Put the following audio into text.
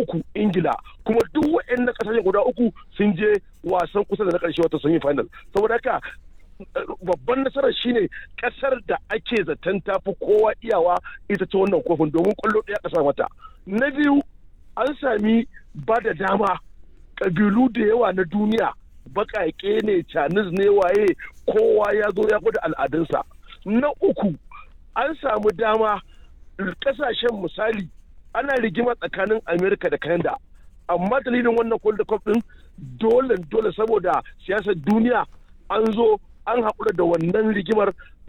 uku ingila kuma duk waɗannan ƙasashen guda uku sun je wasan kusa da na ƙarshe wata sun yi final saboda haka babban nasarar shine kasar da ake zaton tafi kowa iyawa ita ce wannan kofin domin kwallo ɗaya ƙasa mata na biyu an sami ba da dama ƙabilu da yawa na duniya baƙaƙe ne canis ne waye kowa ya zo ya gwada al'adunsa na uku an samu dama ƙasashen misali ana rigima tsakanin amerika da canada amma dalilin wannan kwallo cup din dole dole saboda siyasar duniya an zo an haƙura da wannan rigimar